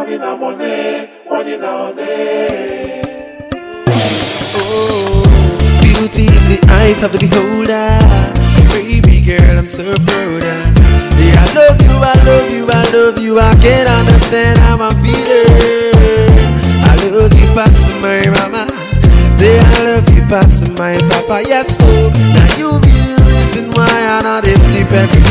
money na money, money na money. Oh, beauty in the eyes of the beholder. Baby girl, I'm so proud. of. Yeah, I love you, I love you, I love you. I can't understand how I'm feeling. I love you past my mama. Say I love you past my papa. Yes, so now you be the reason why I not dey sleep every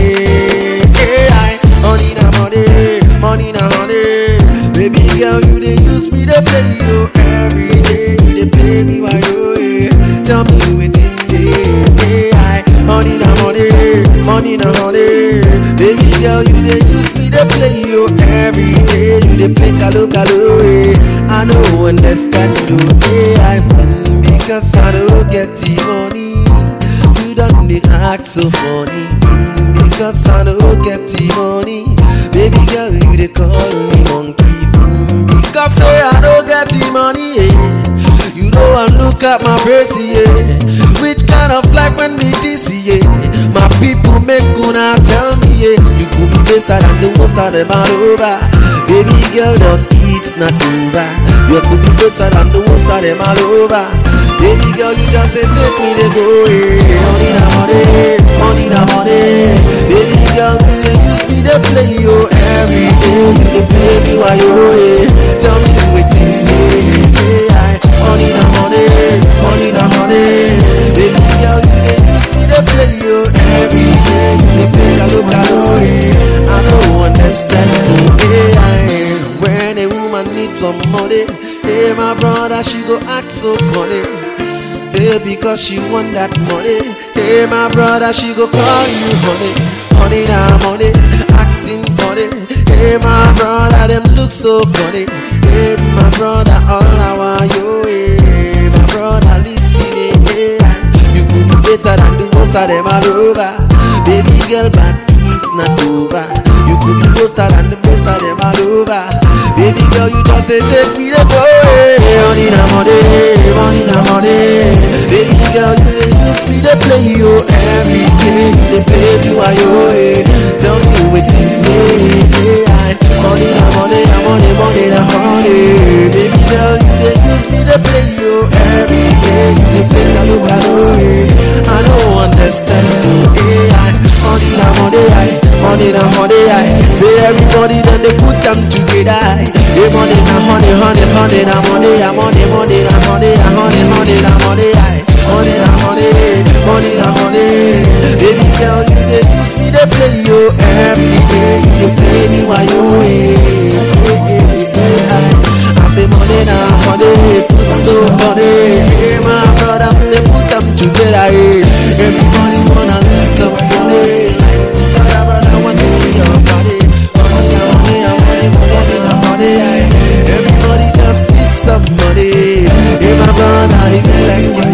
day. Yeah, I, money na money, money na honey. Baby girl, you dey use me to play you every day. You dey play me while you here. Tell me wetin dey. Yeah, I, money na money, money na honey. Baby girl, you dey use me to play you every day. You dey play kalo kalo. eh. I no understand you. Yeah, I, mm, because I don't get the money. You don't dey act so funny mm, Because I don't get the money Baby girl, you dey call me monkey mm, Because say I don't get the money yeah. You know I look at my face yeah. Which kind of life when me this yeah. My people make una tell me yeah. You could be better than the worst of them all over Baby girl, don't it's not over You could be better than the worst of them all over Baby girl, you just say take me to go away. Money na money, money na money. Baby girl, you dey use me to play you every day. You dey play me while you away. Tell me wetin dey. Yeah, money na money, money na money. Baby girl, you dey use me to play you every day. You dey play kalo kalo. eh. I don't understand you. Yeah, when a woman needs some money, hey my brother, she go act so funny. Hey, because she want that money. Hey, my brother, she go call you honey. Honey, now money, acting funny. Hey, my brother, them look so funny. Hey, my brother, all I want you. Hey, my brother, listening. Hey, you could be better than the most of them all over. Baby girl, but it's not over. You could be better than the most of them all over. Baby girl, you just say take me to go. Hey, money na money, money na money. Baby girl, you dey use me to play you every day. You dey play me while you away. Tell me wetin dey. Yeah, money na money, na money, money na money. Baby girl, you dey use me to play you every day. You dey play kalo kalo. eh. I don't understand you. Yeah, money na money, aye. money na money. aye. Say everybody then they put them together. aye. Hey, money na honey, honey, honey na money, ah, money, money na honey, ah, honey, honey na money. aye. Money na money, money na money. Baby girl, you dey use me to play you every day. You dey play me while you away. Hey, hey, stay high. I say money na money, put so funny. Hey, my brother, they put them together. Hey. Everybody wanna need some money. Like brother, brother, want to be your body. Money na money, na money, money na money. aye. Everybody just need some money. Hey, my brother, he be like the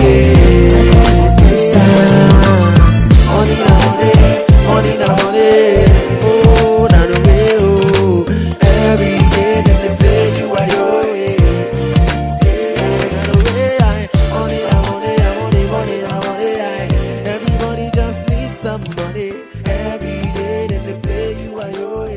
money. Yeah. Money na money, money na money. Oh, na the way, oh. Every day that they play you while you're away. Yeah, na the way, aye. Money na money, na money, money na money, aye. Everybody just needs some money. Every day that they play you while you're away.